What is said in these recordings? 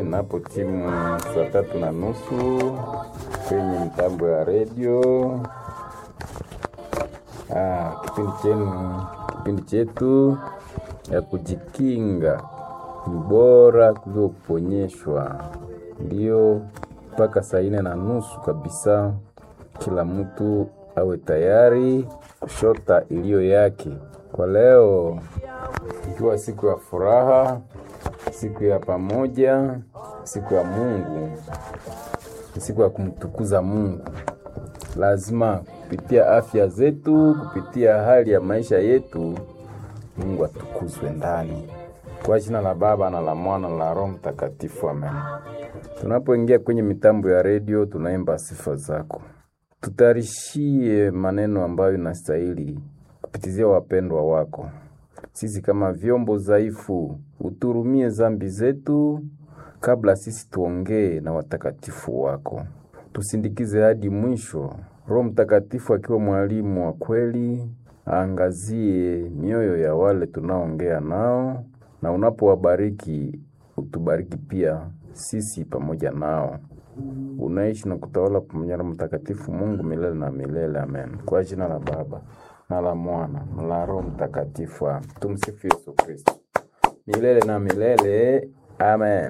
napo timu saa tatu na nusu kwenye mtambo ya redio. Ah, kipindi chenu, kipindi chetu ya kujikinga ni bora kuliko kuponyeshwa, ndio mpaka saa ine na nusu kabisa. Kila mtu awe tayari kushota iliyo yake. Kwa leo ikiwa siku ya furaha, siku ya pamoja, siku ya Mungu, siku ya kumtukuza Mungu, lazima kupitia afya zetu, kupitia hali ya maisha yetu, Mungu atukuzwe ndani. Kwa jina la Baba na la Mwana na la Roho Mtakatifu, amen. Tunapoingia kwenye mitambo ya redio, tunaimba sifa zako, tutayarishie maneno ambayo inastahili kupitizia wapendwa wako. Sisi kama vyombo dhaifu, uturumie zambi zetu kabla sisi tuongee na watakatifu wako, tusindikize hadi mwisho. Roho Mtakatifu akiwa mwalimu wa kweli, aangazie mioyo ya wale tunaongea nao, na unapowabariki utubariki pia sisi pamoja nao. Unaishi na kutawala pamoja na Mtakatifu Mungu milele na milele, amen. Kwa jina la Baba na la Mwana na la Roho Mtakatifu, amen. Tumsifu Yesu Kristo milele na milele, amen.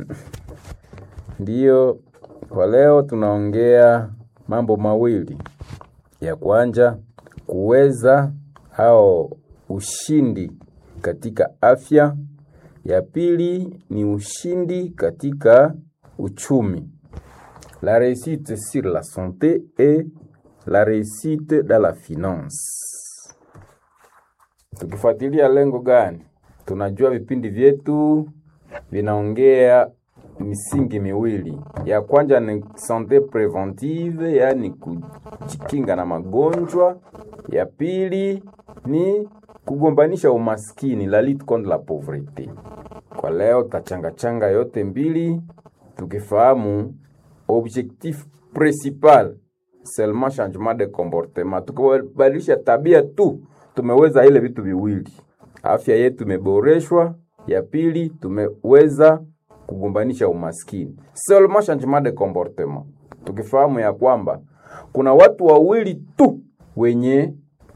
Ndiyo, kwa leo tunaongea mambo mawili. Ya kwanza kuweza au ushindi katika afya. Ya pili ni ushindi katika uchumi. La réussite sur la santé et la réussite dans la finance. Tukifuatilia lengo gani? Tunajua vipindi vyetu vinaongea misingi miwili. Ya kwanza ni sante preventive, yaani kujikinga na magonjwa. Ya pili ni kugombanisha umaskini, la lutte contre la pauvreté. Kwa leo tachangachanga yote mbili, tukifahamu objectif principal seulement changement de comportement. Tukibadilisha tabia tu, tumeweza ile vitu viwili, afya yetu imeboreshwa. Ya pili tumeweza kugombanisha umaskini, seulement changement de comportement. Tukifahamu ya kwamba kuna watu wawili tu wenye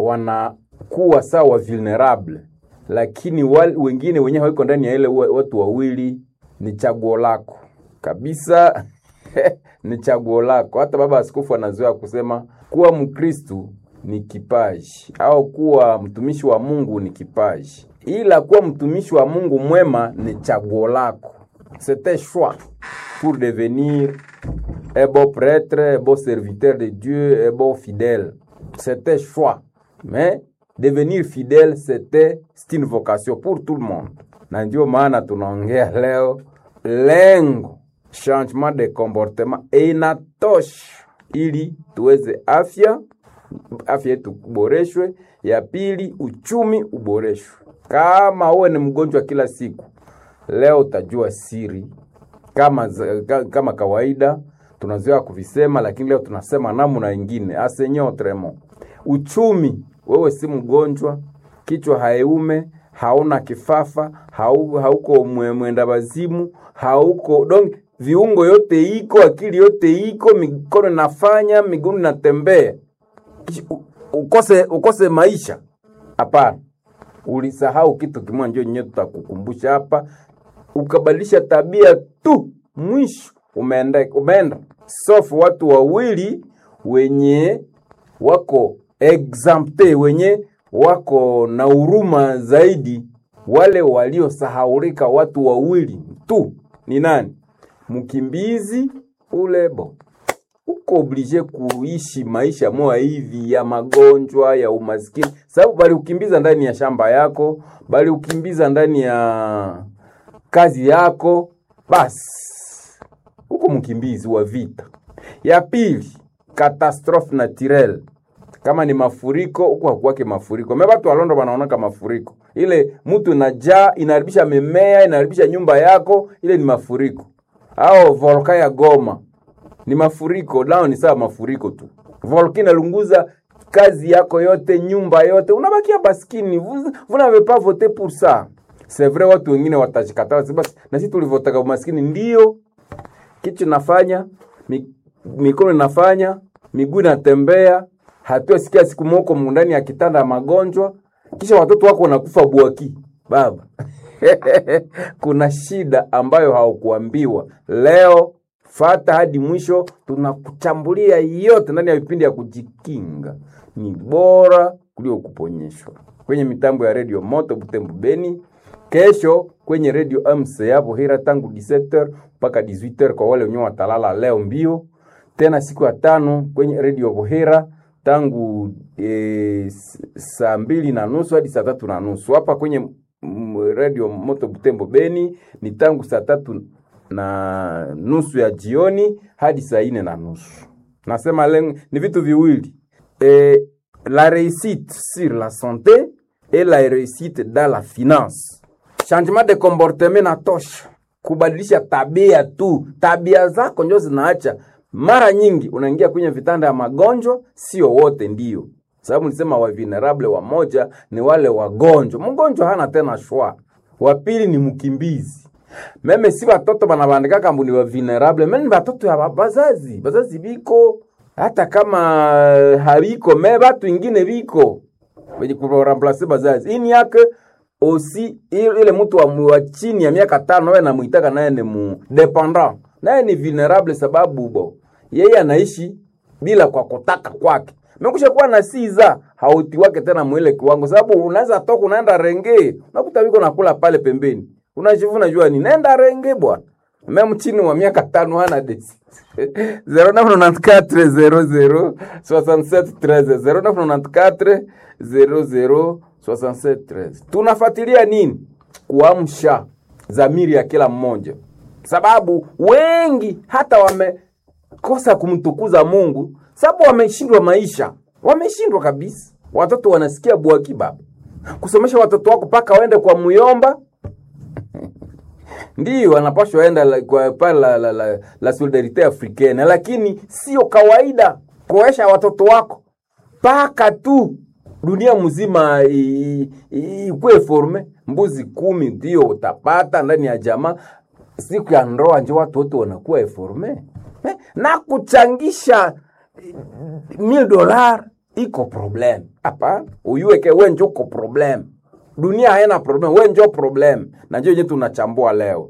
wanakuwa sawa vulnerable, lakini wal, wengine wenye hawiko ndani ya ile watu wawili, ni chaguo lako kabisa ni chaguo lako. Hata baba askofu anazoea kusema kuwa Mkristu ni kipaji au kuwa mtumishi wa Mungu ni kipaji, ila kuwa mtumishi wa Mungu mwema ni chaguo lako. C'est un choix pour devenir un bon prêtre, un bon serviteur de Dieu, un bon fidèle. C'est un choix. Mais devenir fidèle, c'était c'est une vocation pour tout le monde. Na ndio maana tunaongea leo lengo changement de comportement inatosha ili tuweze afya afya yetu kuboreshwe. Ya pili uchumi uboreshwe. Kama uwe ni mgonjwa kila siku, leo utajua siri kama, kama kawaida tunazoea kuvisema, lakini leo tunasema namna ingine asenye autrement. Uchumi, wewe si mgonjwa, kichwa haiume, hauna kifafa, hau, hauko mwenda wazimu, hauko donc viungo yote iko, akili yote iko, mikono inafanya, miguu inatembea, ukose ukose maisha? Hapana, ulisahau kitu kimoja, ndio nyewe tutakukumbusha hapa. Ukabadilisha tabia tu, mwisho umeenda umeenda. Sofu watu wawili wenye wako exempte, wenye wako na huruma zaidi, wale waliosahaulika, watu wawili tu. Ni nani? Mkimbizi ule bo uko oblige kuishi maisha moya hivi ya magonjwa ya umaskini, sababu bali ukimbiza ndani ya shamba yako, bali ukimbiza ndani ya kazi yako, basi uko mkimbizi wa vita. Ya pili, katastrofe naturelle, kama ni mafuriko, huko hakuwake mafuriko. Me watu walondo wanaonaka mafuriko, ile mtu najaa inaharibisha mimea, inaharibisha nyumba yako, ile ni mafuriko au volka ya Goma ni mafuriko, nao ni sawa mafuriko tu. Volka inalunguza kazi yako yote, nyumba yote, unabakia baskini. Vous, vous n'avez pas voté pour ça. C'est vrai, watu wengine watajikataa basi, na sisi tulivotaka umaskini. Ndio kichwa inafanya mi, mikono inafanya miguu inatembea hatuasikia siku moko ndani ya kitanda ya magonjwa kisha watoto wako wanakufa bwaki baba kuna shida ambayo haukuambiwa leo fata hadi mwisho tunakuchambulia yote ndani ya vipindi ya kujikinga ni bora kuliko kuponyeshwa kwenye mitambo ya redio moto butembo beni kesho kwenye redio mc hapo hira tangu 17h mpaka 18h kwa wale wenyewe watalala leo mbio tena siku ya tano kwenye redio Bohera tangu e, saa mbili na nusu hadi saa tatu na nusu hapa kwenye mm, redio Moto Butembo Beni ni tangu saa tatu na nusu ya jioni hadi saa ine na nusu. Nasema lengo ni vitu viwili e, la réussite sur la santé et la réussite dans la finance. Changement de comportement na tosha kubadilisha tabia tu, tabia zako ndio zinaacha mara nyingi unaingia kwenye vitanda ya magonjwa, sio wote ndio sababu nilisema wa vulnerable wamoja ni wale wagonjwa. Mgonjwa hana tena shwa. Wa pili ni mkimbizi. Meme si watoto banabandika kambu ni wa vulnerable, meme ni watoto ya bazazi. Bazazi biko hata kama habiko me batu ingine biko wenye kuramplace bazazi. Ini yake osi ile mtu wa, wa chini ya miaka tano wewe namuitaka naye ni mu dependant. Naye ni vulnerable sababu bo yeye anaishi bila kwa kutaka kwake. Mekusha kuwa na siza hauti wake tena mwile kiwango, sababu unaweza toka unaenda renge, unakuta wiko nakula pale pembeni, unajivuna jua ni nenda renge bwana. Meme chini wa miaka tano hana desi 0994 0994 00 tunafuatilia nini? Kuamsha zamiri ya kila mmoja, sababu wengi hata wamekosa kumtukuza Mungu sababu wameshindwa maisha, wameshindwa kabisa. Watoto wanasikia bwaki baba, kusomesha watoto wako mpaka waende kwa muyomba ndiyo anapashwa enda la, kwa pale la, la, la, la solidarite africaine, lakini sio kawaida kuoesha watoto wako mpaka tu dunia mzima ikuwe forme. Mbuzi kumi ndio utapata ndani ya jamaa, siku ya ndoa njo watu wote wanakuwa eforme eh, na kuchangisha mil dolar iko problem hapa, uyuweke we njo uko problem dunia haina problem, we njo problem, na njo yenye tunachambua leo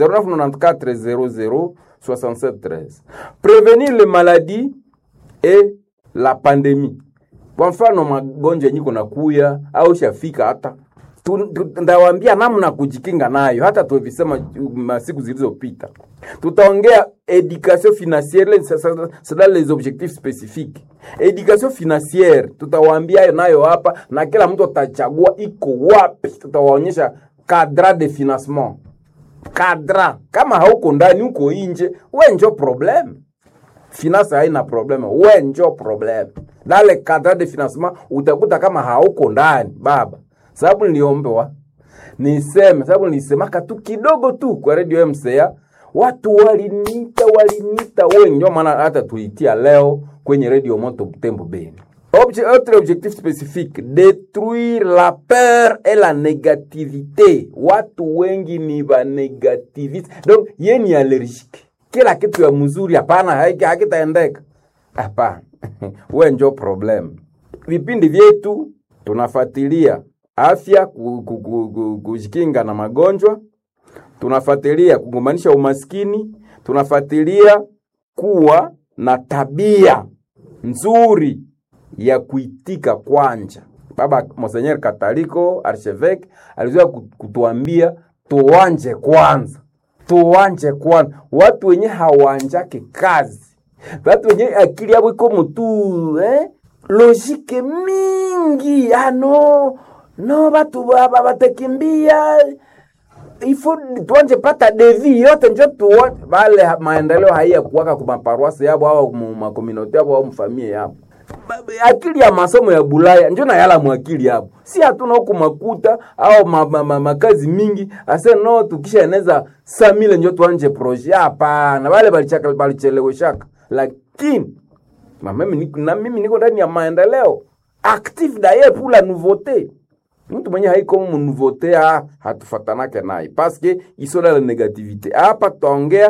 0994006713 prevenir le maladie et la pandemie. Kwa mfano magonjwa yenye kuna kuya au shafika hata ndawambia namna kujikinga nayo, hata tuvisema masiku zilizopita. Tutaongea education financiere, c'est dans les objectifs spécifiques. Education financiere tutawaambia nayo hapa, na kila mtu atachagua iko wapi. Tutawaonyesha cadre de financement, cadre. Kama hauko ndani, uko inje, we njo problem. Finance haina problem, we njo problem. Dale cadre de financement utakuta kama hauko ndani baba sababu niliombewa niseme, sababu nilisemaka tu kidogo tu kwa radio MCA, watu walinita walinita wengi, ndio maana hata tuitia leo kwenye radio Moto Butembo Beni. Obje, autre objectif spécifique détruire la peur et la négativité. Watu wengi ni ba negativist, donc ye ni allergique, kila kitu ya mzuri hapana, hakitaendeka hapana. we njo problem. Vipindi vyetu tunafuatilia afya, kujikinga na magonjwa, tunafuatilia kugombanisha umaskini, tunafuatilia kuwa na tabia nzuri ya kuitika kwanja. Baba Monseigneur Kataliko Archevêque alizoea kutuambia tuwanje kwanza, tuwanje kwanza. Watu wenye hawanjake kazi, watu wenye akili yabo iko mutu eh? logike mingi ano no batu baba batakimbia ifo tuanje pata devi yote njo tuone bale maendeleo haiya kuwaka kwa maparuasi yabo au makomunote yabo au mfamie yabo akili ya masomo ya Bulaya njo na yala mwakili yabo, si hatuna huku makuta au ma, ma, ma, makazi mingi ase no tukisha eneza samile njo tuanje proje. Hapana, bale balichaka balicheleweshaka, lakini na mimi, na mimi niko ndani ya maendeleo active daye pour la nouveauté. Mtu mwenye haiko mu nouveauté ah, hatufatanake naye parce que isola la negativité hapa tutaongea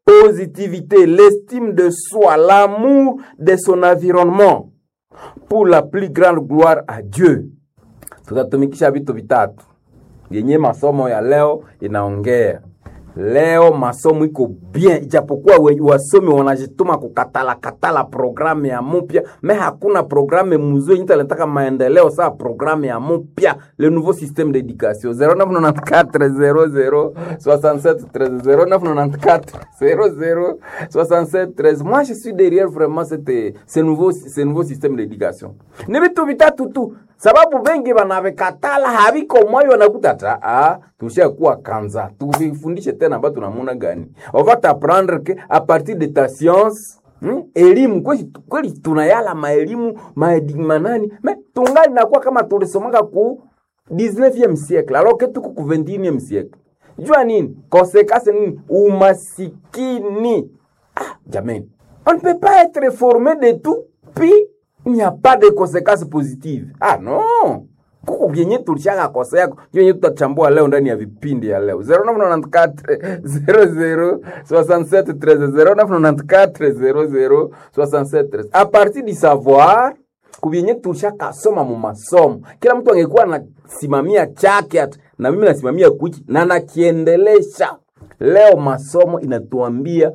positivité, l'estime de soi, l'amour de son environnement pour la plus grande gloire à Dieu. Tutatumikisha vitu vitatu yenye masomo ya leo inaongea. Leo masomo iko bien, ijapokuwa we- wasomi wanajituma kukatala katala programu ya mupya, me hakuna programu mzuri yenye inataka maendeleo saa programu ya mupya, le nouveau système d'éducation 0994 00 67 13 0994 00 67 13. Moi je suis derrière vraiment cette, ce nouveau, ce nouveau système d'éducation. Ni vitu vitatu tu sababu bengi banavikatala haviko moyo wanakuta ta ah, tushakuwa kanza tuvifundishe tena ambayo tunamuna gani on va t'apprendre que à partir de ta science Hmm? elimu kweli, kweli tunayala maelimu maedimanani me tungali nakuwa kama tulisomaka ku 19e siècle alors que tuko ku 21e siècle jua nini konsekase nini umasikini ah, jamani on ne peut pas être formé de tout puis il n'y a pas de conséquences positives. Ah non, kuko vyenye tulishaka kosea ndio yenye tutachambua leo ndani ya vipindi ya leo 0994 00 67 13 0994 00 67 13 a partir du savoir kuvyenye tulishaka soma mu masomo, kila mtu angekuwa anasimamia chake ati, na mimi nasimamia kuchi na nakiendelesha. Leo masomo inatuambia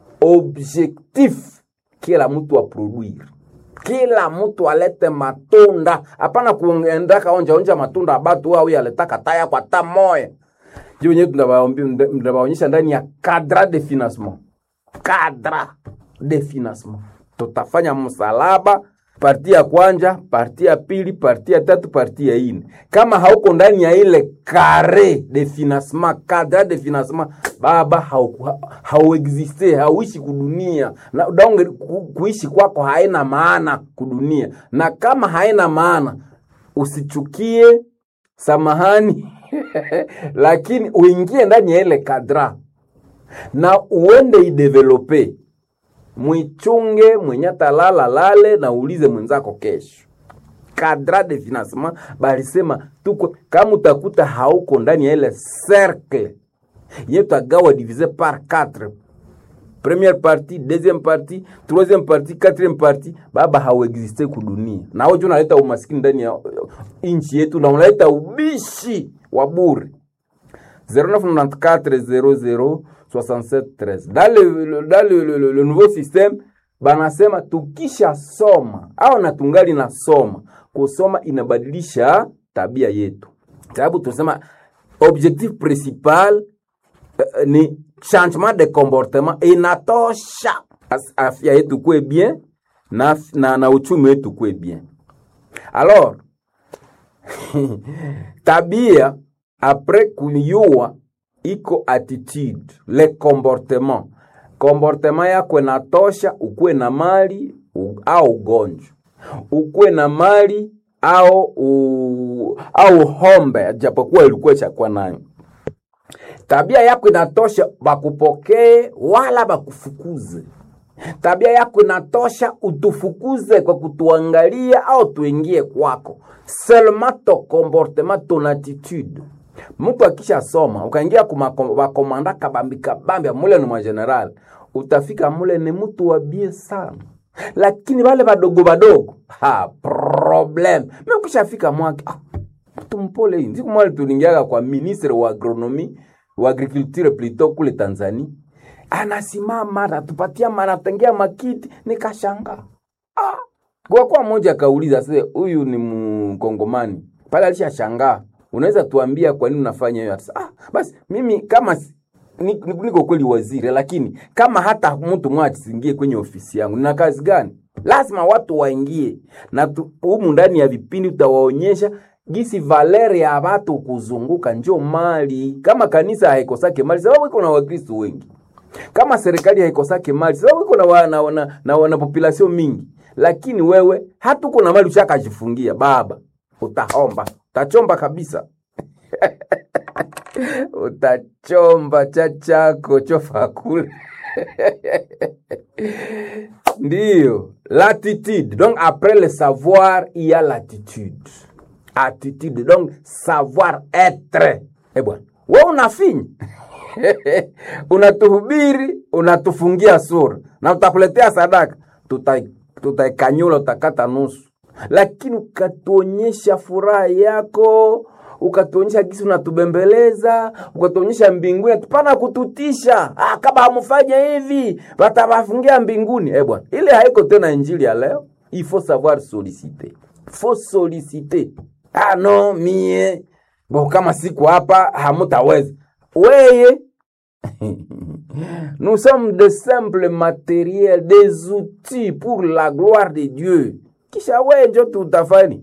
objectif kila mtu aproduire kila mtu alete matunda, hapana kuendaka onja onja matunda abatu au yaletaka taya kwa ta moya juu wenyewe tunawaonyesha ndani ya cadre de financement, cadre de financement. Tutafanya msalaba parti ya kwanja, parti ya pili, parti ya tatu, parti ya ine. Kama hauko ndani ya ile kare de financement, cadre de financement, baba hauku- hauexiste, hauishi kudunia na donge ku, kuishi kwako haina maana kudunia, na kama haina maana usichukie, samahani lakini uingie ndani ya ile kadra na uende idevelope mwichunge mwenye talala lale na ulize mwenzako kesho kadra de financement balisema tuko kama utakuta hauko ndani ya ile cercle ye tutagawa divise par 4 première partie deuxième partie troisième partie quatrième partie baba hauexiste kudunia na wewe unaleta umaskini ndani ya uh, nchi yetu na unaleta ubishi wa bure 0994 00 dans le, le, dans le, le, le, le nouveau système banasema tukisha soma au na tungali na soma kusoma inabadilisha tabia yetu sababu tunasema objectif principal uh, ni changement de comportement inatosha As- afya yetu kuwe bien na, na, na uchumi wetu kuwe bien alors tabia apres kuyua iko attitude le comportement comportement yako inatosha ukuwe na mali u, au ugonjwa ukuwe na mali au u, au hombe japokuwa ilikuwa chakuwa nayo tabia yako inatosha bakupokee wala bakufukuze tabia yako inatosha utufukuze kwa kutuangalia au tuingie kwako seulement ton comportement ton attitude mtu akisha soma ukaingia kumakomanda kabambi kabambi mule ni mwageneral utafika mule ni mtu wa bie sana lakini wale wadogo wadogo ha problem mi ukishafika mwake ah, mtu mpole hii siku moja tulingiaga kwa ministre wa agronomi wa agriculture plutôt kule Tanzania anasimama anatupatia manatengea makiti nikashanga ah. kwa kuwa mmoja akauliza sasa huyu ni mkongomani pale alishashangaa unaweza tuambia kwa nini unafanya hiyo Atasema, ah, basi mimi kama si- ni- ni- niko kweli waziri lakini kama hata mtu mmoja asiingie kwenye ofisi yangu nina kazi gani lazima watu waingie na tu- humu ndani ya vipindi tutawaonyesha gisi valeri ya watu kuzunguka njo mali kama kanisa haikosake mali sababu iko na wakristo wengi kama serikali haikosake mali sababu iko na, wa, na, na, na, na population mingi lakini wewe hata uko na mali ushakajifungia baba utaomba utachomba kabisa utachomba cha chako chofa kule ndiyo l'attitude donc après le savoir il y a l'attitude attitude donc savoir être eh bwana we unafinya unatuhubiri unatufungia sura na utakuletea sadaka, tuta tutaikanyula, utakata nusu, lakini ukatuonyesha furaha yako ukatuonyesha gisi unatubembeleza, ukatuonyesha mbinguni, tupana kututisha. Ah, kama hamfanya hivi watawafungia mbinguni. Eh bwana, ile haiko tena injili ya leo. Il faut savoir solliciter, faut solliciter. Ah no, mie bo, kama siku hapa hamutaweza weye Nous sommes de simples matériels, des outils pour la gloire de Dieu. Kisha wewe njo tutafani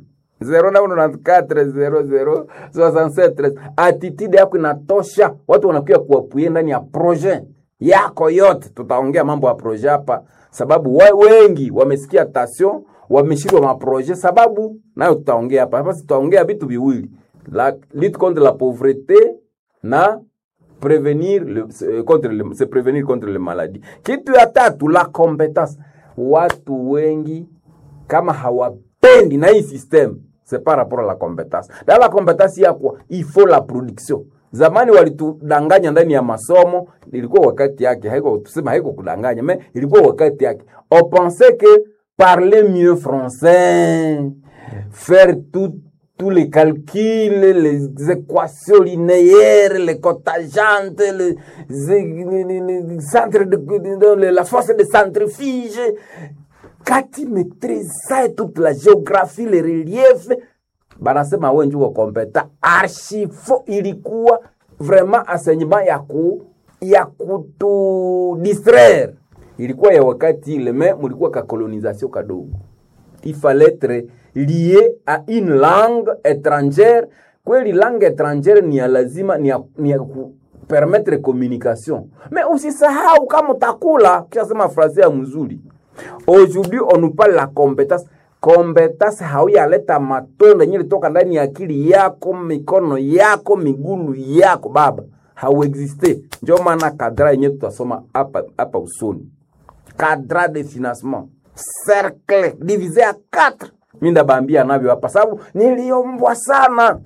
0994006713 attitude yako inatosha, watu wanakuja kuapuye ndani ya projet yako yote. Tutaongea mambo ya projet hapa, sababu we, wengi wamesikia tasio wameshindwa maprojet, sababu nayo tutaongea hapa hapa. Tutaongea vitu viwili, la lutte contre la pauvreté na prevenir le, se- contre le, se prevenir contre le maladie. Kitu ya tatu la competence. Watu wengi kama hawapendi na hii system c'est par rapport à la compétence. Dans la compétence ya kwa il faut la production. Zamani walitudanganya ndani ya masomo, ilikuwa wakati yake, haiko tuseme haiko kudanganya, mais ilikuwa wakati yake. On pensait que parler mieux français, faire tout tous les calculs, les équations linéaires, les cotajantes, les, les, les- les centres de, de- de- la force de centrifuge. Quand tu maîtrises ça et toute la géographie, les reliefs, banasema wewe ndio kompeta. Archifo ilikuwa vraiment enseignement ya ku ya kutu distraire. Ilikuwa ya wakati ile, mais mulikuwa ka colonisation kadogo il fallait être lié à une langue étrangère kweli langue étrangère ni ya lazima ni ya, ni ya ku permettre communication mais usisahau kama utakula kisha frase ya mzuri aujourd'hui on nous parle la compétence compétence hauyaleta matunda yenye litoka ndani ya akili yako mikono yako migulu yako baba hauexiste ndio maana kadra yenye tutasoma hapa hapa usoni cadre de financement cercle divisé à 4 mi ndabambia navyo hapa sababu niliombwa sana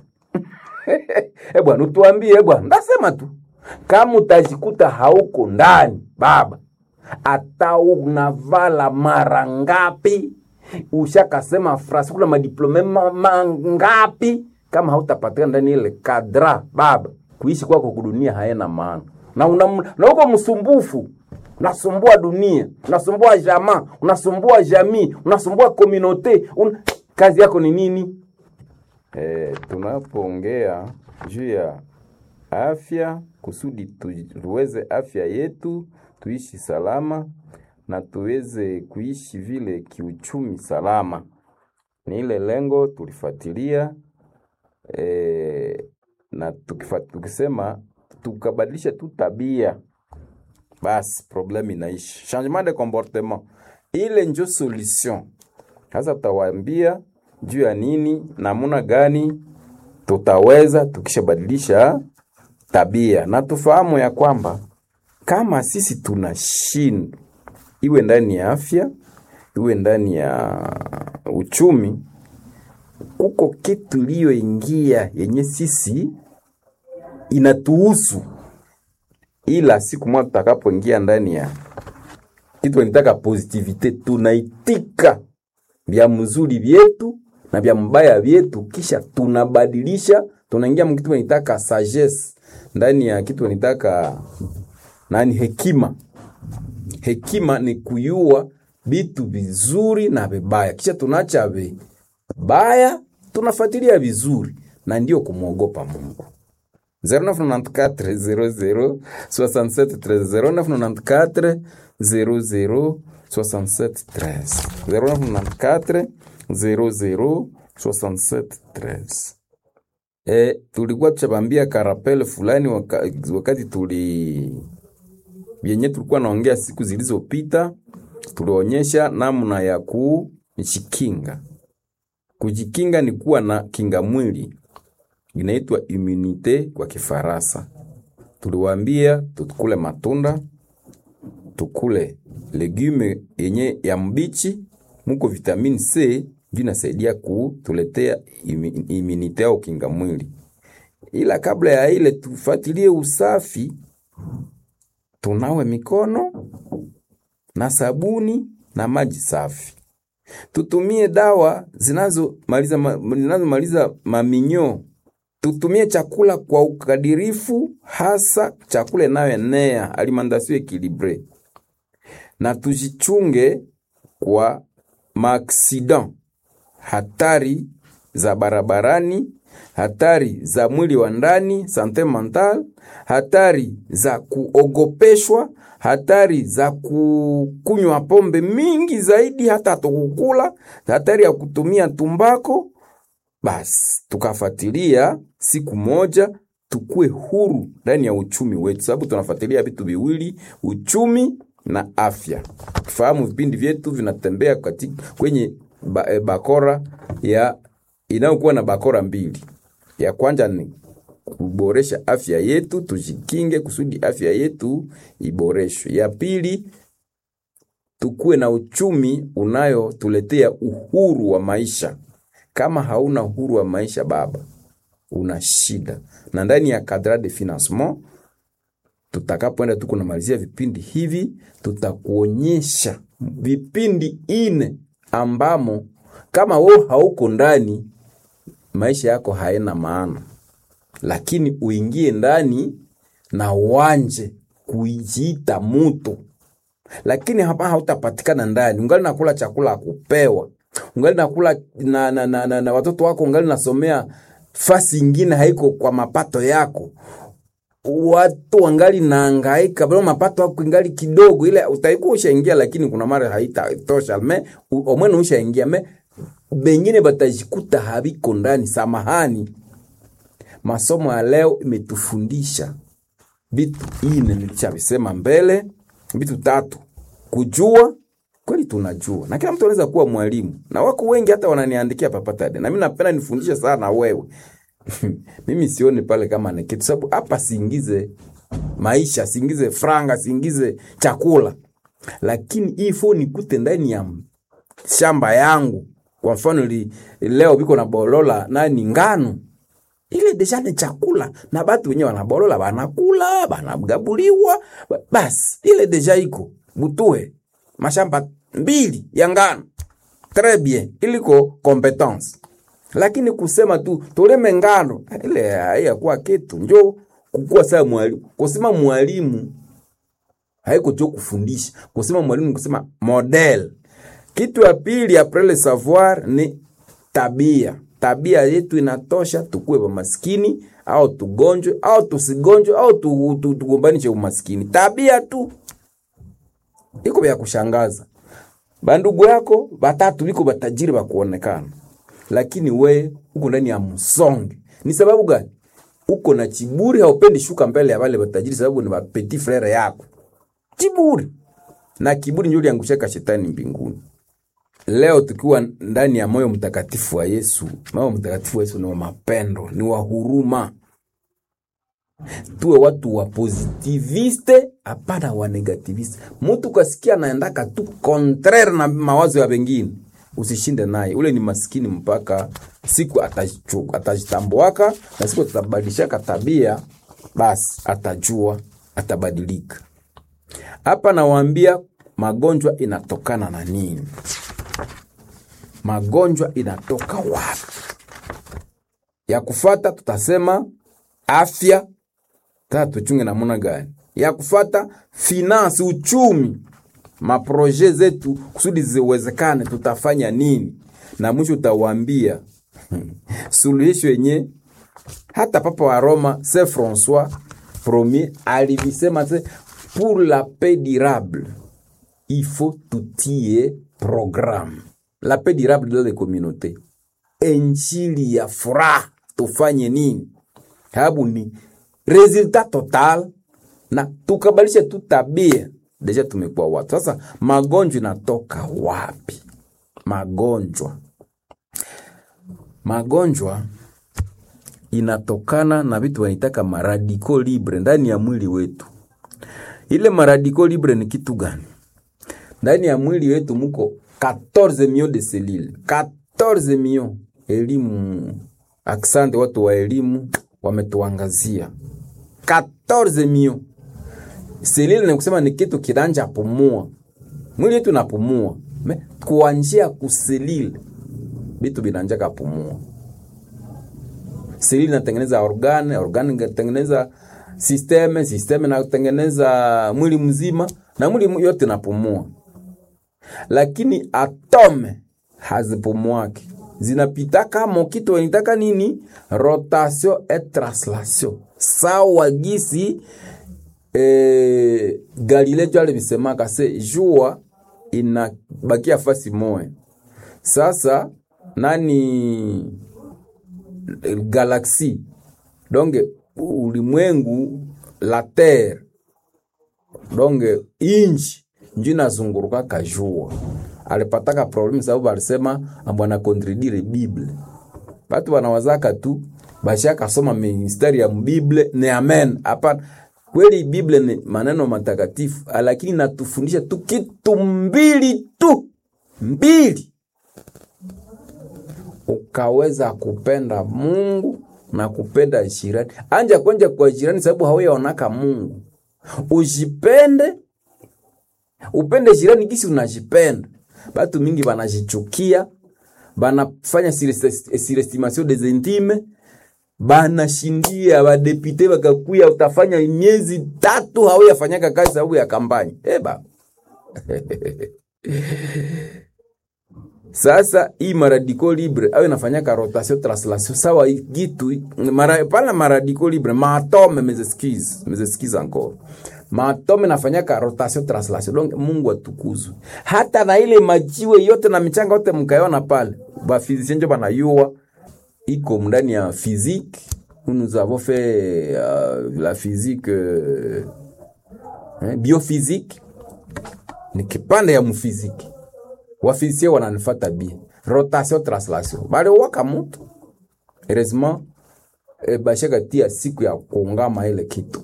e bwana utuambie e bwana ndasema tu kama utajikuta hauko ndani baba hata unavala mara ngapi ushakasema frasi kuna madiplome ma- mangapi kama hautapatikana ndani ile kadra baba kuishi kwako kudunia haena maana na una, na uko msumbufu unasumbua dunia unasumbua jamaa unasumbua jamii unasumbua komunote un... kazi yako ni nini E, tunapoongea juu ya afya kusudi tu- tuweze afya yetu tuishi salama na tuweze kuishi vile kiuchumi salama, ni ile lengo tulifuatilia e, na tukifa, tukisema tukabadilisha tu tabia basi problème inaishi. Changement de comportement ile njo solution. Sasa tutawaambia juu ya nini, namuna gani tutaweza tukishabadilisha tabia, na tufahamu ya kwamba kama sisi tunashindwa, iwe ndani ya afya, iwe ndani ya uchumi, kuko kitu iliyoingia yenye sisi inatuhusu, ila siku moja tutakapoingia ndani ya kitu nitaka positivite, tunaitika vya mzuri vyetu na vya mbaya vyetu, kisha tunabadilisha, tunaingia mkitu nitaka sagesse ndani ya kitu nitaka nani, hekima. Hekima ni kuyua vitu vizuri na vibaya, kisha tunacha vibaya, tunafuatilia vizuri, na ndio kumwogopa Mungu. 0994 00 67 13 0994 00 67 13 0994 00 67 13 E, tulikuwa tuchabambia karapele fulani waka, wakati tuli vyenye tulikuwa naongea siku zilizopita, tulionyesha namna ya kujikinga. Kujikinga ni kuwa na kinga mwili inaitwa immunite kwa Kifaransa. Tuliwaambia tukule matunda, tukule legume yenye ya mbichi, muko vitamini C ndio inasaidia kutuletea imi- immunite au kinga mwili. Ila kabla ya ile tufuatilie usafi, tunawe mikono na sabuni na maji safi. Tutumie dawa zinazomaliza ma, zinazomaliza maminyo. Tutumie chakula kwa ukadirifu, hasa chakula inayoenea alimentation equilibre, na tujichunge kwa maaksidan, hatari za barabarani, hatari za mwili wa ndani sante mental, hatari za kuogopeshwa, hatari za kukunywa pombe mingi zaidi, hata tukukula, hatari ya kutumia tumbako. Basi tukafuatilia siku moja tukue huru ndani ya uchumi wetu, sababu tunafuatilia vitu viwili, uchumi na afya. Fahamu vipindi vyetu vinatembea katika kwenye ba, e, bakora ya inayokuwa na bakora mbili. Ya kwanza ni kuboresha afya yetu, tujikinge kusudi afya yetu iboreshwe. Ya pili tukuwe na uchumi unayotuletea uhuru wa maisha. Kama hauna uhuru wa maisha baba, una shida. Na ndani ya cadre de financement tutakapoenda tu kunamalizia vipindi hivi, tutakuonyesha vipindi ine ambamo kama wewe hauko ndani, maisha yako haina maana, lakini uingie ndani na uanje kujiita mutu, lakini hapa hautapatikana ndani, ungali nakula chakula akupewa, ungali nakula na, na, na, na, na watoto wako, ungali nasomea fasi ingine haiko kwa mapato yako watu wangali naangaika bado mapato yako ingali kidogo, ile utaikuwa ushaingia, lakini kuna mara haitatosha me omwene ushaingia me bengine batajikuta habiko ndani. Samahani, masomo ya leo imetufundisha vitu ine, nilishavisema mbele, vitu tatu: kujua kweli, tunajua na kila mtu anaweza kuwa mwalimu, na wako wengi hata wananiandikia papatade, na mimi napenda nifundishe sana wewe mimi sioni pale kama ni kitu, sababu hapa siingize maisha, siingize franga, siingize chakula, lakini hii phone nikute ndani ya shamba yangu. Kwa mfano li, leo biko na bolola nani ngano ile deja ni chakula na batu wenyewe wanabolola banakula banagabuliwa, basi ile deja iko butue mashamba mbili ya ngano tres bien, iliko competence lakini kusema tu toleme ngano ile haiyakuwa kitu. Njo kukuwa saa mwalimu, kusema mwalimu haiko jo kufundisha, kusema mwalimu kusema model. Kitu ya pili apres le savoir ni tabia. Tabia yetu inatosha tukuwe ba maskini au tugonjwe au tusigonjwe au tugombanishe umaskini. Tabia tu iko vya kushangaza. Bandugu yako batatu biko batajiri bakuonekana lakini we uko ndani ya msonge. Ni sababu gani? Uko na chiburi, haupendi shuka mbele ya wale watajiri, sababu ni petit frere yako. Chiburi na kiburi ndio liangushaka shetani mbinguni. Leo tukiwa ndani ya moyo mtakatifu wa Yesu, moyo mtakatifu wa Yesu ni wa mapendo, ni wa huruma. Tuwe watu wa positiviste, hapana wa negativiste. Mtu kasikia anaendaka tu contraire na mawazo ya wengine usishinde naye, ule ni maskini mpaka siku atajitambuaka na siku atabadilishaka tabia, basi atajua atabadilika. Hapa nawaambia magonjwa inatokana na nini? Magonjwa inatoka wapi? Ya kufata tutasema afya, tata tuchunge namuna gani? Ya kufata finance, uchumi maproje zetu kusudi ziwezekane, tutafanya nini? Na mwisho utawaambia suluhisho yenye hata papa wa Roma Saint Francois Premier alivisema se pour la paix durable il faut tutie programme la paix durable dans les communautés, injili ya furaha tufanye nini? Sababu ni resultat total, na tukabalisha tu tabia deja tumekuwa watu sasa. Magonjwa inatoka wapi? Magonjwa, magonjwa inatokana na vitu wanitaka maradiko libre ndani ya mwili wetu. Ile maradiko libre ni kitu gani? Ndani ya mwili wetu muko 14 millions de cellules, 14 millions. Elimu, aksante watu wa elimu wametuangazia 14 millions selile ni kusema ni kitu kinanja pumua mwili yetu napumua me kuanjia kuselile vitu vinanjaka pumua selile inatengeneza organ organ inatengeneza systeme systeme inatengeneza mwili mzima na mwili yote napumua lakini atome hazipumuaki zinapitaka mokito wenitaka nini rotation et translation sawa gisi eh, galile jo alivisemaka se jua inabakia fasi moya sasa nani galaxie donc ulimwengu la terre donc inchi njo inazungurukaka jua alipataka problemu sababu alisema ambwana kontredire bible batu banawazaka tu bashakasoma mistari ya mbible ni amen hapana kweli bible ni maneno matakatifu lakini natufundisha tu kitu mbili tu mbili ukaweza kupenda mungu na kupenda jirani anja kwenja kwa jirani sababu hauyaonaka mungu ujipende upende jirani gisi unajipenda batu mingi banajichukia banafanya surestimation des intimes banashindia badepute bakakuya utafanya miezi tatu hauyafanyaka kazi sababu ya kampani eba sasa hii maradiko libre au inafanyaka rotation translation sawa gitu mara, pala maradiko libre maatome mezeskize mezeskize encore maatome nafanyaka rotation translation donc mungu atukuzwe hata na ile majiwe yote na michanga yote mkaiona pale bafizisien njo banayua iko ndani ya physique nous avons fait uh, la physique uh, eh, biophysique ni kipande ya mfiziki wafizisie wananifata bien rotation translation baliwaka mutu heureusement e, bashaka tia siku ya kuungama ile kitu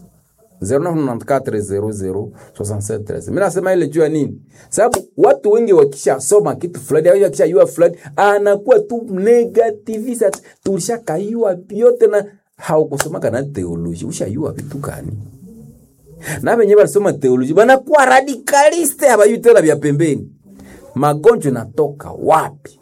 0994006713 mi nasema ile juu ya nini sababu watu wengi wakishasoma kitu fulani au wakishayua fulani anakuwa tu negativisa tulishakayua vyote na haukusomaka na teoloji ushayua vitu gani na venye balisoma teoloji banakuwa radikaliste habayui tena vya pembeni magonjwa natoka wapi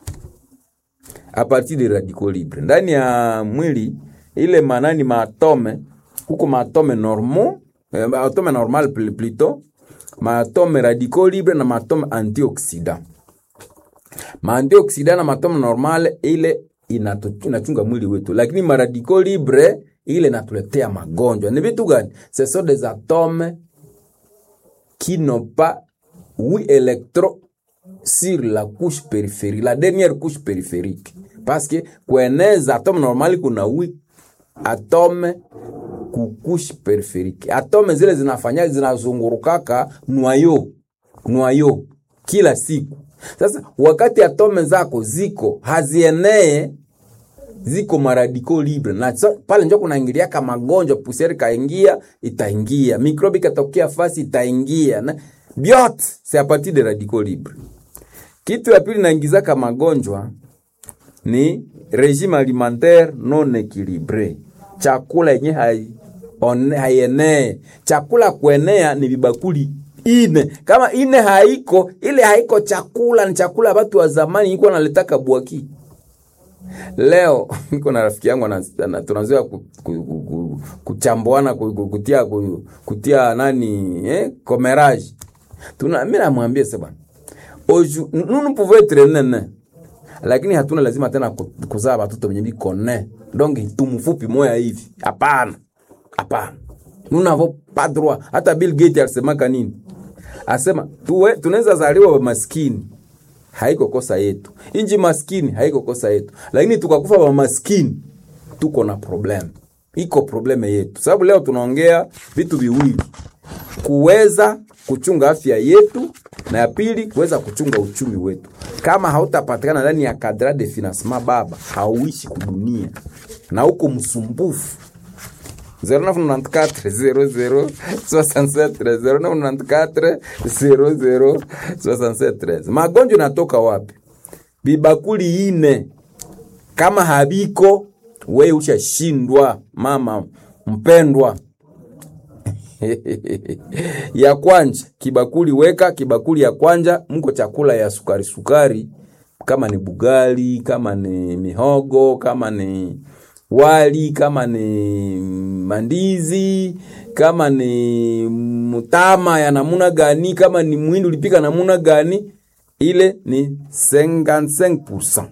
a partir de radico libre ndani ya mwili ile manani maatome huko maatome normal eh, atome normal plutôt maatome radico libre na maatome antioxidant maantioxidant na maatome normal ile inatu, inachunga mwili wetu lakini maradiko libre ile inatuletea magonjwa ni vitu gani ce sont des atomes qui n'ont pas huit électrons sur la couche périphérique, la dernière couche périphérique. Parce que kueneza atome normali kuna wi atome ku couche périphérique. Atome zile zinafanya zinazungurukaka nwayo nwayo kila siku. Sasa wakati atome zako ziko hazienee ziko maradiko libre na so, pale njo kunaingiliaka magonjwa, pusieri kaingia itaingia, mikrobi katokea fasi itaingia na byote c'est a partir de radicaux libre. Kitu ya pili naingizaka magonjwa ni regime alimentaire non equilibre, chakula yenye haienee. Chakula kuenea ni vibakuli ine, kama ine haiko ile haiko chakula, ni chakula watu wa zamani iko naletaka bwaki Leo niko na rafiki yangu tunazoea ku, ku, ku, kuchambuana ku, ku, kutia, ku, kutia nani eh, comérage tuna mimi namwambia sasa bwana oju nous nous pouvons être nene lakini hatuna lazima tena kuzaa watoto wenye biko ne donc tumfupi moya hivi hapana hapana nous n'avons pas droit hata Bill Gates alisemaka nini asema tuwe tunaweza zaliwa maskini haiko kosa yetu inji maskini haiko kosa yetu lakini tukakufa wa maskini tuko na problem iko probleme yetu sababu leo tunaongea vitu viwili kuweza kuchunga afya yetu na ya pili kuweza kuchunga uchumi wetu. Kama hautapatikana ndani ya kadra de financement, baba hauishi kudunia na uko msumbufu. 0994 magonjwa natoka wapi? Bibakuli ine kama habiko, we ushashindwa mama mpendwa ya kwanja kibakuli weka kibakuli ya kwanja mko chakula ya sukari sukari kama ni bugali kama ni mihogo kama ni wali kama ni mandizi kama ni mtama ya namuna gani kama ni mwindi ulipika namuna gani ile ni 55%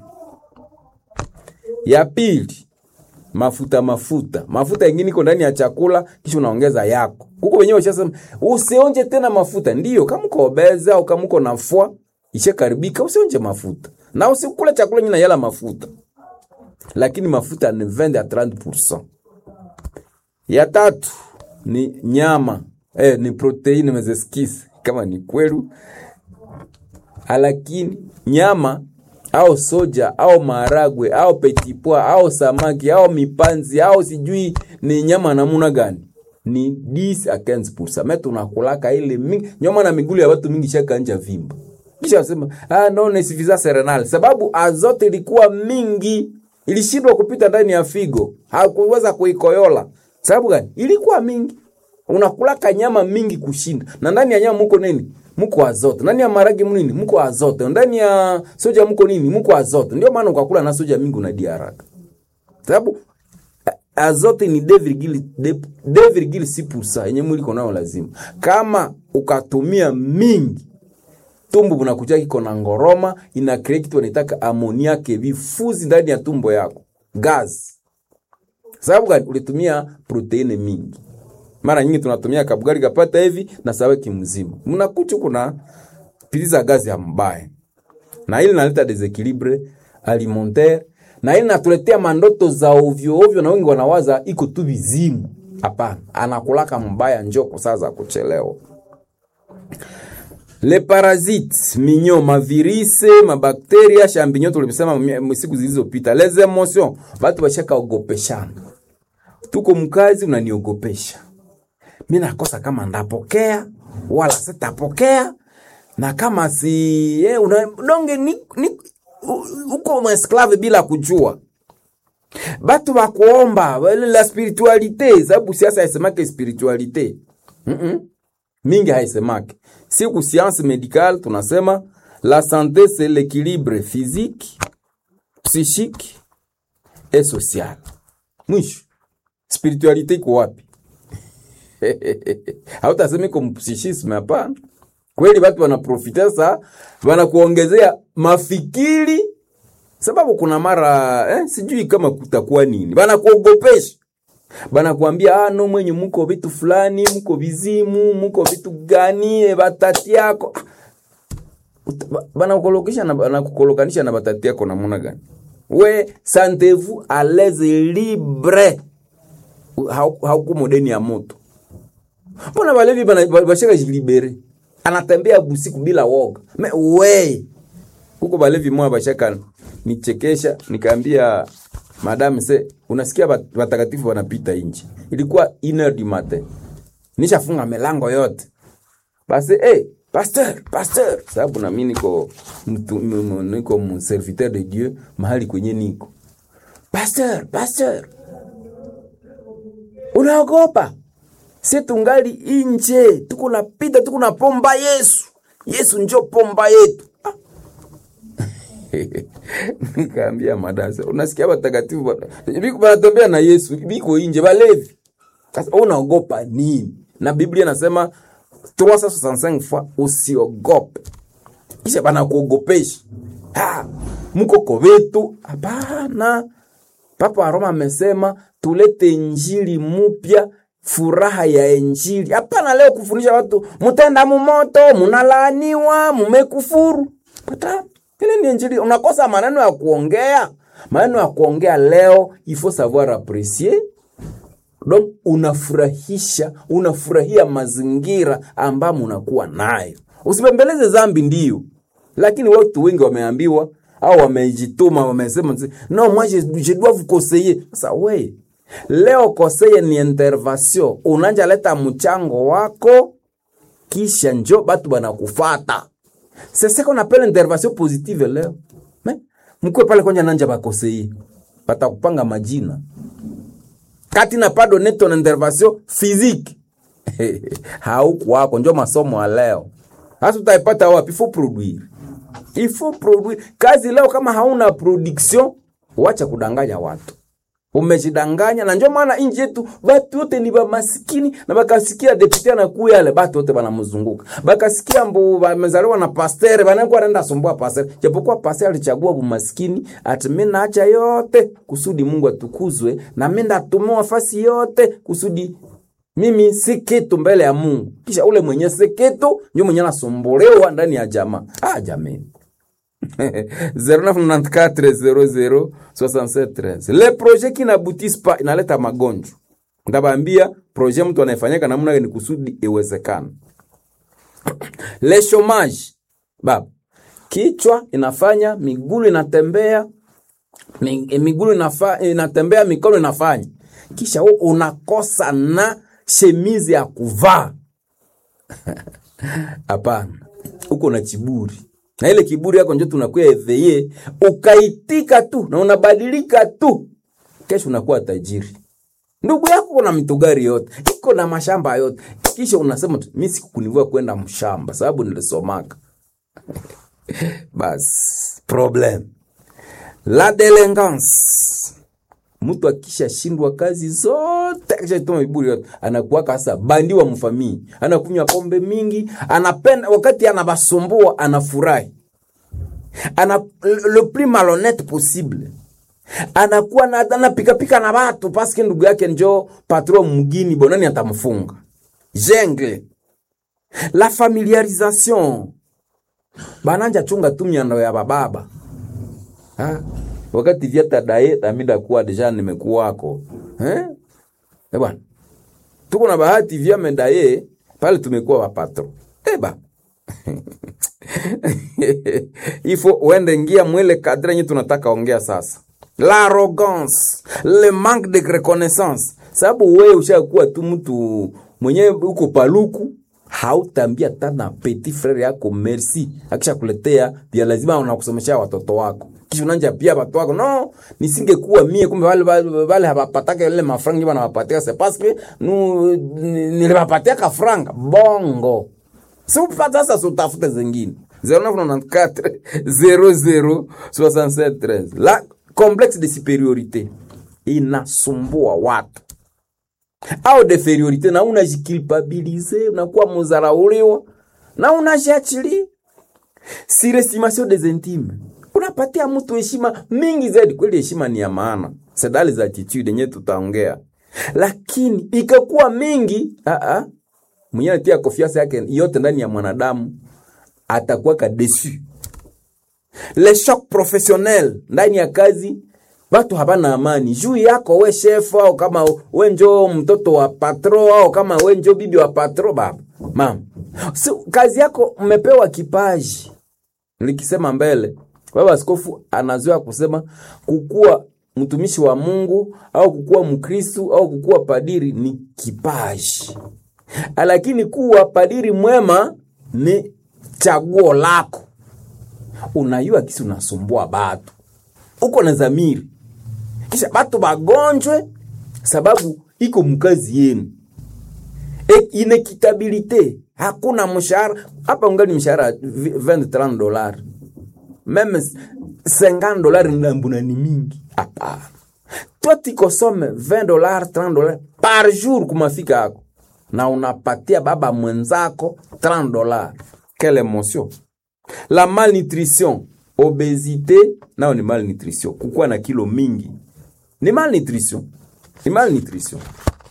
ya pili mafuta mafuta mafuta yengine iko ndani ya chakula kisha unaongeza yako huko wenyewe washasema usionje tena mafuta ndiyo kama uko obese au kama uko nafua ishakaribika usionje mafuta na usikule chakula nyina yala mafuta lakini mafuta ni 20 à 30%. Ya tatu ni nyama eh, ni proteini mezeskisi kama ni kwelu, lakini nyama au soja au maharagwe au petipwa au samaki au mipanzi au sijui ni nyama namuna gani ni 10 à 15%. Mais tunakulaka ile mingi nyama na migulu ya watu mingi shaka nja vimba kisha sema ah, no ni suffisance renale, sababu azote ilikuwa mingi ilishindwa kupita ndani ya figo, hakuweza kuikoyola. Sababu gani? Ilikuwa mingi. Unakulaka nyama mingi kushinda, na ndani ya nyama muko nini? Muko azote. Ndani ya maragi nini? Muko azote. Ndani ya soja muko nini? Muko azote. Ndio maana ukakula na soja mingi unadia haraka, sababu azote ni 2,6% yenye mwili iko nayo lazima. Kama ukatumia mingi tumbo bunakuja kiko na ngoroma ina create kitu wanaitaka amoniake vifuzi ndani ya tumbo yako gas. Sababu gani? Ulitumia proteine mingi. Mara nyingi tunatumia kabugari kapata hivi na saweki mzima, mnakucha kuna piliza gazi ya mbaya, na ili naleta desequilibre alimentaire, na ili natuletea mandoto za ovyo ovyo, na wengi wanawaza iko tu vizimu. Hapana, anakulaka mbaya njoko saa za kuchelewa le parasites minyo mavirise mabakteria champignon tulimsema siku zilizopita les emotions batu bashaka ogopeshana tuko mkazi unaniogopesha mi nakosa kama ndapokea wala sitapokea na kama si eh, una, donge ni, ni, uko mwesklave bila kujua batu bakuomba la spiritualite sababu siasa haisemake spiritualite mm -mm. mingi haisemake siku science médicale tunasema la santé c'est l'équilibre physique psychique et social mwisho spiritualite iko wapi hautasema iko mpsichisme hapana kweli watu wanaprofita sa wanakuongezea mafikiri sababu kuna mara eh, sijui kama kutakuwa nini wanakuogopesha banakwambia ah, no mwenye muko vitu fulani muko vizimu muko vitu gani e, batati yako banakukolokisha na banakukolokanisha na batati yako namuna gani we sentez-vous à l'aise libre hauko modeni ya moto mbona balevi bashaka jilibere anatembea busiku bila woga me we kuko balevi moya bashaka nichekesha nikaambia madame se unasikia watakatifu wanapita nje ilikuwa iner du matin nishafunga milango yote basi hey, pasteur pasteur sababu nami niko mtu, niko mserviteur de dieu mahali kwenye niko pasteur pasteur unaogopa si tungali inje tuko napita tuko na pomba yesu yesu njo pomba yetu ah. nikaambia madasa unasikia watakatifu wanatembea na yesu biko inje balevi sasa unaogopa nini na biblia nasema 365 fois usiogope kisha banakuogopesha ah, mko kovetu hapana papa wa roma amesema tulete injili mupya furaha ya injili hapana leo kufundisha watu mutenda mumoto munalaaniwa mumekufuru pata ile ni injili unakosa maneno ya kuongea maneno ya kuongea leo il faut savoir apprécier donc unafurahisha unafurahia mazingira ambamo unakuwa nayo usipembeleze zambi ndio lakini watu wengi wameambiwa au wamejituma wamesema no moi je, je dois vous conseiller sasa we leo koseye ni intervention unanja leta mchango wako kisha njo batu banakufata sese qu'on appelle intervention positive leo Me, mkwe pale kwanja nanja bakoseye batakupanga majina kati na pas donné ton intervention physique haukuwako njo masomo ya leo hasa utaipata wapi faut produire il faut produire kazi leo kama hauna production wacha kudanganya watu umejidanganya na njo maana inji yetu batu wote ni bamasikini na bakasikia depute anakuya ale batu wote banamzunguka bakasikia mbu bamezaliwa na pastere banakuwa naenda sumbua pastere japokuwa pastere alichagua bumasikini ati mimi naacha yote kusudi Mungu atukuzwe na mimi ndatumiwa fasi yote kusudi mimi si kitu mbele ya Mungu kisha ule mwenye si kitu ndio mwenye anasumbuliwa ndani ya jamaa ah jamani 0994006713 le projet qui n'aboutissent pas inaleta magonjwa ndabambia projet mtu anaifanyika namna gani kusudi iwezekana le chômage baba kichwa inafanya migulu inatembea mi- migulu inafa, inatembea mikono inafanya kisha wewe unakosa na shemizi ya kuvaa hapana uko na kiburi na ile kiburi yako njo tunakuya eveye ukaitika tu na unabadilika tu kesho unakuwa tajiri ndugu yako kuna mitugari yote iko na mashamba yote kisha unasema tu mi sikukunivua kwenda mshamba sababu nilisomaka basi problem la delinquance mtu akishashindwa kazi zote akishatuma viburi yote anakuwa kasa bandi wa mfamii anakunywa pombe mingi anapenda wakati anabasumbua anafurahi ana le plus malhonnête possible anakuwa na anapikapika na watu paske ndugu yake njo patron mgini bonani atamfunga jengle la familiarisation bananja chunga tu miando ya bababa ha? wakati vyata daye amida kuwa deja nimekuwako eh? Eh bwana tuko na bahati vya medaye pale tumekuwa wapatro eba ifo uende ngia mwele kadre nye tunataka ongea sasa l'arrogance le manque de reconnaissance sababu wewe ushakuwa tu mtu mwenyewe uko paluku hautambia tana petit frere yako merci akisha kuletea vya lazima unakusomesha watoto wako kisha unanja pia watu wako no nisingekuwa mie kumbe wale wale, wale hawapataka ile mafranga ndio wanawapatia c'est parce que nous niliwapatia ka franga bongo si upata sasa utafute zingine 0994 00 67 13 la complexe de supériorité inasumbua watu au deferiorite na unajikilpabilize unakuwa muzarauliwa na unajiachilia surestimation des intimes unapatia mtu heshima mingi zaidi kweli heshima ni ya maana sedali za attitude yenyewe tutaongea lakini ikakuwa mingi aa mwenyewe anatia konfiansa yake yote ndani ya mwanadamu atakuwa kadesu le choc professionnel ndani ya kazi watu hapana amani juu yako we chef au kama we njo mtoto wa patro au kama we njo bibi wa patro baba mama so, kazi yako mmepewa kipaji nilikisema mbele baba askofu anazoea kusema kukuwa mtumishi wa mungu au kukuwa mkristu au kukuwa padiri ni kipaji lakini kuwa padiri mwema ni chaguo lako unayua kisi unasumbua batu uko na zamiri kisha batu bagonjwe sababu iko mkazi yenu e, inekitabilite hakuna mshahara hapa ungali mshahara 20 dollars meme 50 dollars ndambuna ni mingi hapana toi tikosome 20 dollars 30 dollars par jour kumafika yako na unapatia baba mwenzako 30 dollars quelle emotion la malnutrition obesite nao ni malnutrition kukuwa na kilo mingi ni malnutrition ni malnutrition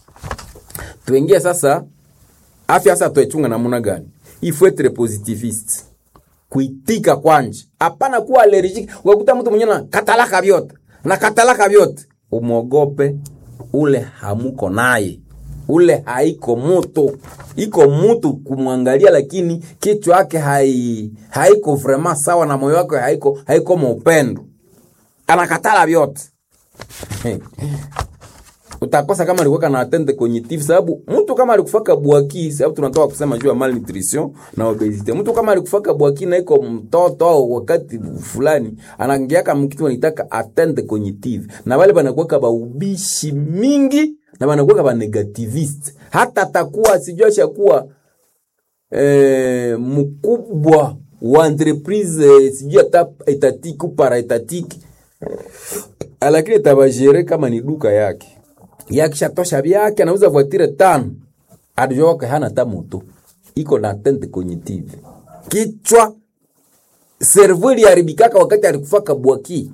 tuingie sasa afya sasa tuichunga namuna gani il faut être positiviste kuitika kwanje hapana kuwa allergique ukakuta mtu mwenyewe na katalaka vyote na katalaka vyote umwogope ule hamuko naye ule haiko mutu iko mutu kumwangalia lakini kichwa yake hai, haiko vrema sawa na moyo wake haiko haiko maupendo anakatala vyote utakosa kama alikuwa na atteinte cognitive, sababu mtu kama alikufaka bwaki, sababu tunatoka kusema juu ya malnutrition na obesity. Mtu kama alikufaka bwaki na iko mtoto au wakati fulani anaingiaka mkitu wanitaka atteinte cognitive, na wale banakuwa ba ubishi mingi na banakuwa ba negativist, hata atakuwa sijua shakuwa eh, mkubwa wa entreprise eh, sijui hata etatiki ou paraetatiki lakini itabajere kama ni duka yake yakishatosha vyake anauza voitire tano adijoke hana hata moto iko na atteinte cognitive kichwa servo iliharibikaka wakati alikufaka bwaki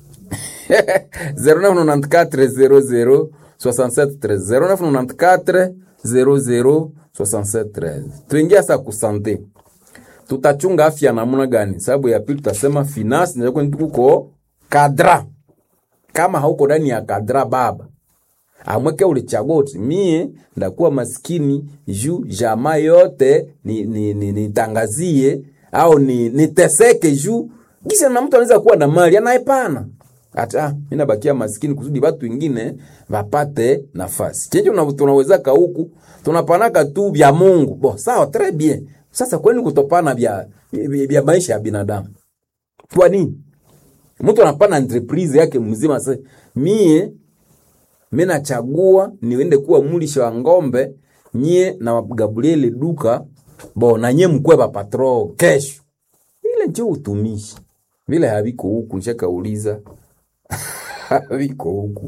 0994 00 00 67 tuingia sa kusante tutachunga afya namna gani sababu ya pili tutasema finance ndio kuko kadra kama hauko ndani ya kadra baba amweke ulichagua uti mie ndakuwa maskini juu jamaa yote nitangazie ni, ni, nitangazie, au ni niteseke juu kisha na mtu anaweza kuwa na mali anaepana hata mimi nabakia maskini kusudi watu wengine wapate nafasi chenje tunawezaka huku tunapanaka tu vya Mungu bo sawa très bien sasa kwani kutopana vya vya maisha ya binadamu kwa nini mtu anapana entreprise yake mzima sasa mie mimi nachagua niende kuwa mulisha wa ngombe nyie na Gabriel duka bo na nyie mkwe ba patro kesho ile ndio utumishi vile haviko huku nishakauliza haviko huku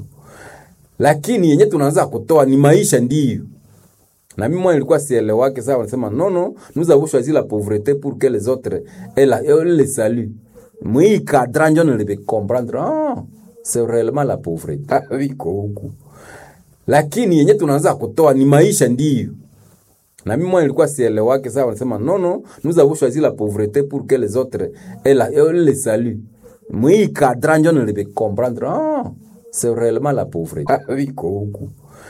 lakini yenye tunaanza kutoa ni maisha ndiyo na mimi mwana nilikuwa sielewake sawa wanasema non non nous avons choisi la pauvreté pour que les autres aient la aient le salut mwi cadran njo nilibe comprendre ah c'est réellement la pauvreté haviko huku lakini yenye tunaanza kutoa ni maisha ndiyo na mimi mwana nilikuwa sielewake sawa wanasema non non nous avons choisi la pauvreté pour que les autres aient la aient le salut mwi cadran njo nilibe comprendre ah c'est réellement la pauvreté haviko huku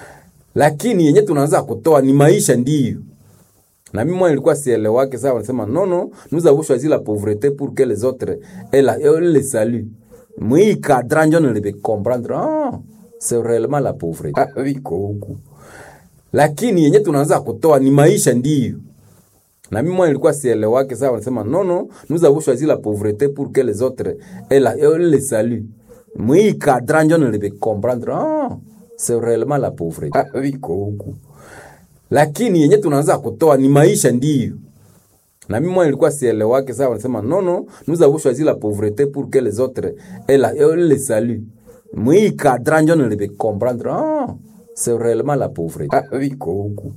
lakini yenye tunaanza kutoa ni maisha ndiyo na mimi mwana nilikuwa sielewake sawa wanasema non non nous avons choisi la pauvreté pour que les autres aient la aient le salut mwi cadran njo nilibe comprendre ah c'est réellement la pauvreté haviko huku lakini yenye tunaanza kutoa ni maisha ndiyo na mimi mwana nilikuwa sielewake sawa wanasema non non nous avons choisi la pauvreté pour que les autres aient la aient le salut mwi cadran njo nilibe comprendre ah c'est réellement la pauvreté haviko huku lakini yenye tunaanza kutoa ni maisha ndiyo na mimi mwana nilikuwa sielewake sawa wanasema non non nous avons choisi la pauvreté pour que les autres aient la aient le salut mwi cadran njo nilibe comprendre ah c'est réellement la pauvreté haviko huku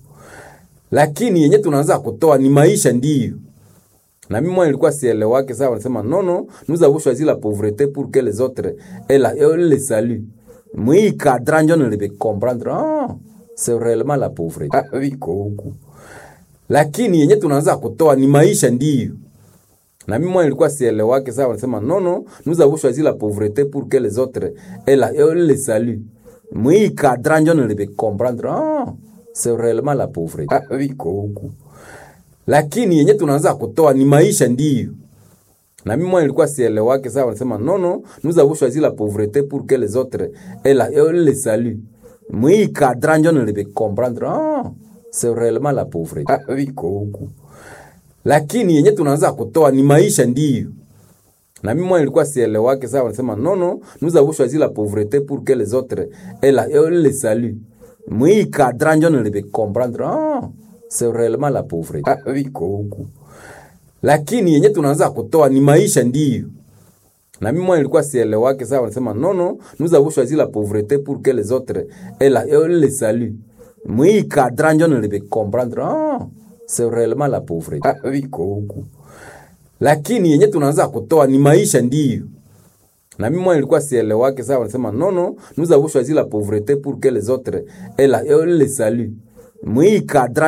lakini yenye tunaanza kutoa ni maisha ndiyo na mimi mwana nilikuwa sielewake sawa wanasema non non nous avons choisi la pauvreté pour que les autres aient la aient le salut mwi cadran njo nilibe comprendre ah c'est réellement la pauvreté haviko huku lakini yenye tunaanza kutoa ni maisha ndiyo na mimi mwana nilikuwa sielewake sawa wanasema non non nous avons choisi la pauvreté pour que les autres aient la aient le salut mwi cadran njo nilibe comprendre ah c'est réellement la pauvreté haviko huku lakini yenye tunaanza kutoa ni maisha ndiyo na mimi mwana nilikuwa sielewake sawa wanasema non non nous avons choisi la pauvreté pour que les autres aient la aient le salut mwi cadran njo nilibe comprendre ah c'est réellement la pauvreté haviko huku lakini yenye tunaanza kutoa ni maisha ndiyo na mimi mwana nilikuwa sielewake sawa wanasema non non nous avons choisi la pauvreté pour que les autres aient la aient le salut mwi cadran njo nilibe comprendre ah c'est réellement la pauvreté haviko huku lakini yenye tunaanza kutoa ni maisha ndiyo na mimi mwana nilikuwa sielewake sawa wanasema non non nous avons choisi la pauvreté pour que les autres aient la aient le salut mwi cadran njo nilibe comprendre ah c'est réellement la pauvreté haviko huku lakini yenye tunaanza kutoa ni maisha ndiyo na mimi mwana nilikuwa sielewake sawa wanasema non non nous avons choisi la pauvreté pour que les autres aient la aient le salut mwi cadran